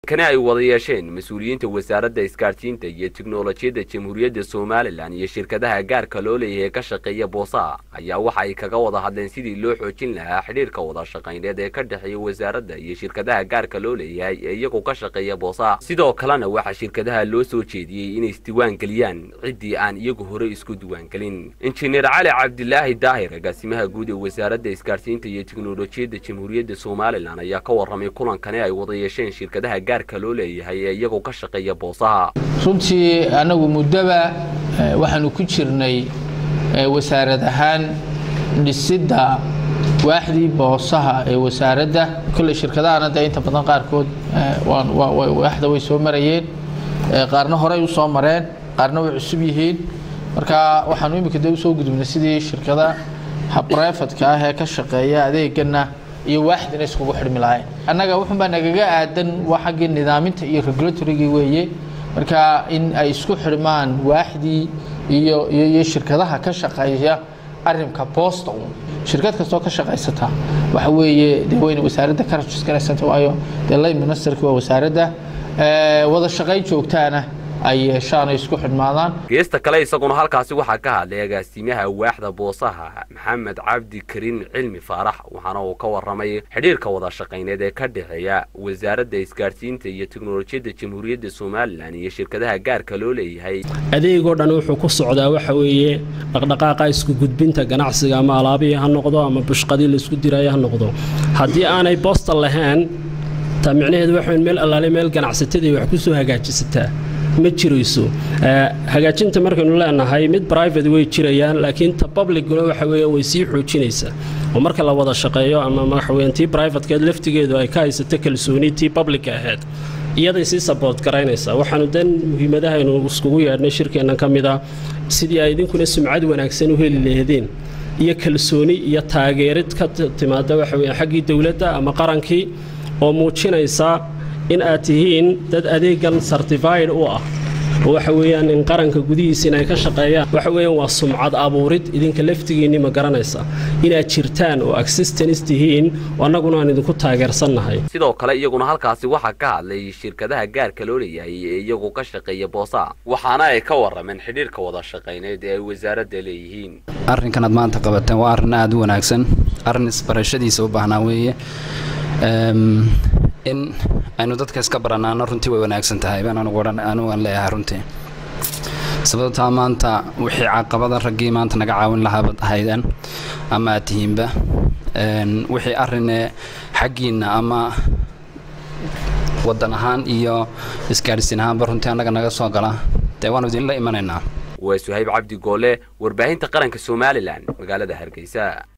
kani ay wada yeesheen mas-uuliyiinta wasaaradda isgaadhsiinta iyo tiknolojiyadda jamhuuriyadda somalilan iyo shirkadaha gaarka loo leeyahay ka shaqeeya boosaha ayaa waxa ay kaga wada hadleen sidii loo xoojin lahaa xidhiirka wada shaqayneed ee ka dhexeeya wasaaradda iyo shirkadaha gaarka loo leeyahay ee iyagu ka shaqeeya boosaha sidoo kalena waxaa shirkadaha loo soo jeediyey inay isdiiwaangeliyaan ciddii aan iyagu hore isku diiwaangelin injineer cali cabdilaahi daahir agaasimaha guud ee wasaaradda isgaadhsiinta iyo tiknolojiyadda jamhuuriyadda somalilan ayaa ka warramay kulankani ay wada yeesheen shirkadaha gaarka loo leeyahay ee iyagu ka shaqeeya boosaha runtii annagu muddoba waxaanu ku jirnay wasaarad ahaan dhisidda waaxdii boosaha ee wasaaradda kolley shirkadahana dee inta badan qaarkood waaxda way soo marayeen qaarna horey u soo mareen qaarna way cusub yihiin marka waxaanu imika de usoo gudubnay sidii shirkada habreefadka ah ee ka shaqeeya adeegana iyo waaxdina iskugu xidhmi lahayn annaga wuxuunbaa nagaga aadan waa xaggii nidaaminta iyo regulatorygii weeye marka in ay isku xidhmaan waaxdii iyo iyo shirkadaha ka shaqeeya arrinka boosta uun shirkad kastoo ka shaqaysata waxa weeye dee wayna wasaaradda ka rajisgaraysanta waayo dee lay ministerki waa wasaaradda wada shaqayn joogtaana ay yeeshaan ay isku xidhmaadaan geesta kale isaguna halkaasi waxaa ka hadlay agaasimaha waaxda boosaha maxamed cabdi kariin cilmi faarax waxaana uu ka warramay xidhiirka wada shaqayneed ee ka dhexeeya wasaaradda isgaadhsiinta iyo tiknolojiyadda jamhuuriyadda somalilan iyo shirkadaha gaarka loo leeyahay adeegoo dhan wuxuu ku socdaa waxa weeye dhaqdhaqaaqa isku gudbinta ganacsiga ama alaabihii ha noqdo ama bushqadii laisku diraayo ha noqdo haddii aanay boosta lahayn taa micnaheedu waxa meel allaale meel ganacsatadii wax ku soo hagaajisataa ma jirayso hagaajinta markaynu leenahay mid private way jirayaan laakiin ta publicuna waxa weeye way sii xoojinaysaa oo marka la wada shaqeeyo ama waxaweyaan tii privatekeed laftigeedu ay ka haysato kalsooni tii publica ahayd iyaday sii saboort garaynaysaa waxaanu dan muhiimadahaynu iskugu yeedhnay shirkeennan ka mid ah sidii ay idinkuna sumcad wanaagsan u heli laheedeen iyo kalsooni iyo taageerid ka timaada waxa weya xaggii dowladda ama qarankii oo muujinaysa in aad tihiin dad adeegan certified u ah oo waxa weeyaan in qaranka gudihiisa inay ka shaqeeyaan waxa weeyaan waa sumcad abuurid idinka laftigiinni ma garanaysa inaad jirtaan oo existence tihiin oo annaguna aan idinku taageersannahay sidoo kale iyaguna halkaasi waxaa ka hadlay shirkadaha gaarka loo leeyahay ee iyagu ka shaqeeya boosaha waxaana ay ka warrameen xidhiirka wada shaqayneed ee ay wasaaradda leeyihiin arrinkan aad maanta qabateen waa arrin aada u wanaagsan arrin isbarashadiisa u baahnaa weeye in aynu dadka iska baranaano runtii way wanaagsan tahay baan anugu odhan anugu aan leeyahay runtii sababtaa maanta wixii caqabada raggii maanta naga caawin lahaabad ahaydeen ama aad tihiinba wixii arrinee xaggiinna ama waddan ahaan iyo isgaadhsiin ahaanba runtii annaga naga soo gala dee waanu idinla imanaynaa waa suhayb cabdi goole warbaahinta qaranka somalilan magaalada hargeysa